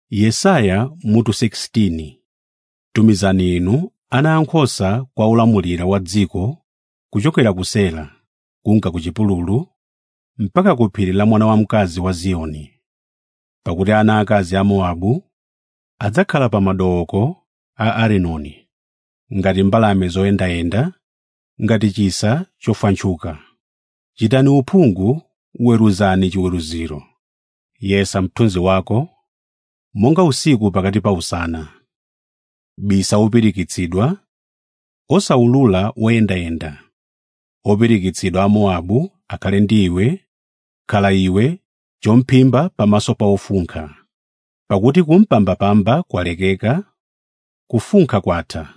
Yesaya mutu 16 Tumizani inu ana ankhosa kwa olamulira wa dziko kuchokera ku Sela kunka ku chipululu mpaka ku phiri la mwana wamkazi wa Ziyoni. Pakuti ana akazi a Mowabu adzakhala pa madooko a Arinoni, ngati mbalame zoyendayenda, ngati chisa chofanthuka. Chitani uphungu, weruzani chiweruziro. Yesa mthunzi wako monga usiku pakati pa usana. Bisa wopirikitsidwa, osawulula woyendayenda. Opirikitsidwa a Mowabu akhale ndi iwe, khala iwe chomphimba pamaso pa ofunkha. Pakuti kumpambapamba kwalekeka, kufunkha kwatha.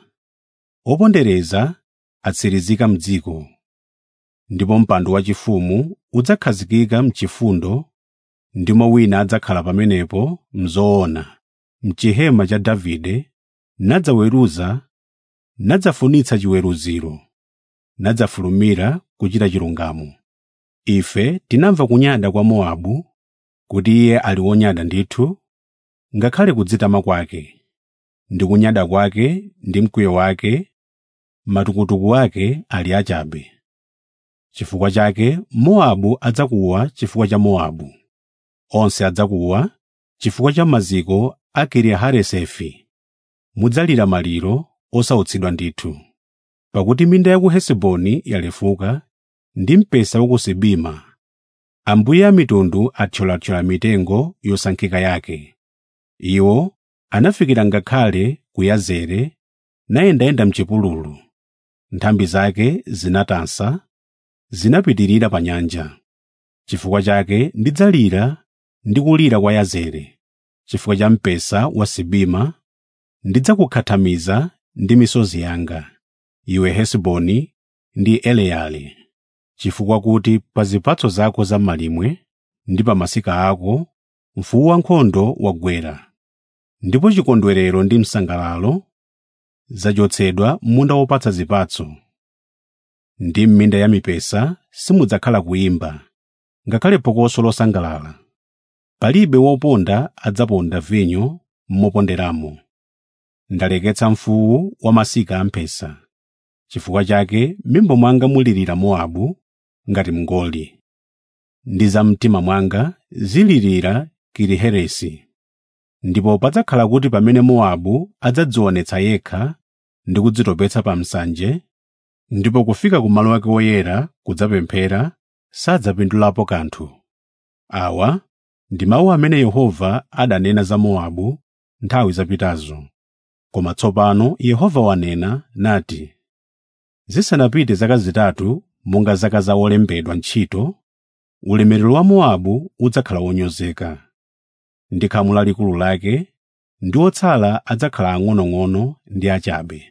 Opondereza atsirizika m'dziko. Ndipo mpando wachifumu udzakhazikika m'chifundo, ndimo wina adzakhala pamenepo m'zoona, m'chihema cha Davide, nadzaweruza, nadzafunitsa chiweruziro, nadzafulumira kuchita chilungamo. Ife tinamva kunyada kwa Mowabu, kuti iye ali wonyada ndithu, ngakhale kudzitama kwake, ndi kunyada kwake ndi mkwiyo wake, matukutuku ake ali achabe. Chifukwa chake Mowabu adzakuwa chifukwa cha Mowabu, onse adzakuwa chifukwa cha maziko a Kiriharesefi. Mudzalira maliro osautsidwa ndithu. Pakuti minda ya ku Hesiboni yalefuka ndi mpesa wa ku Sibima. Ambuye amitundu athyolathyola mitengo yosankhika yake. Iwo anafikira ngakhale ku Yazeri, nayendayenda m'chipululu. Nthambi zake zinatansa, zinapitirira pa nyanja. Chifukwa chake ndidzalira ndi kulira kwa Yazeri, chifukwa cha mpesa wa Sibima, ndidzakukhathamiza ndi misozi yanga, iwe Hesiboni ndi Eleali. Chifukwa kuti pa zipatso zako za malimwe ndi pa masika ako mfuwu wankhondo wagwera. Ndipo chikondwerero ndi msangalalo zachotsedwa m'munda wopatsa zipatso. Ndi m'minda ya mipesa simudzakhala kuyimba, ngakhale phokoso losangalala. Palibe woponda adzaponda vinyo moponderamo. Ndaleketsa mfuwu wa masika amphesa. Chifukwa chake m'mimba mwanga mulirira Mowabu ngati mngoli. Ndi za mtima mwanga zilirira Kiriheresi. Ndipo padzakhala kuti pamene Mowabu adzadzionetsa yekha ndi kudzitopetsa pa msanje, ndipo kufika ku malo ake oyera kudzapemphera, sadzapindulapo kanthu. Awa ndi mawu amene Yehova adanena za Mowabu nthawi zapitazo. Koma tsopano Yehova wanena nati, zisanapite zaka zitatu monga zaka za olembedwa ntchito, ulemerero wa Mowabu udzakhala wonyozeka. Ndi khamu lalikulu lake, ndi otsala adzakhala ang'onoang'ono ndi achabe.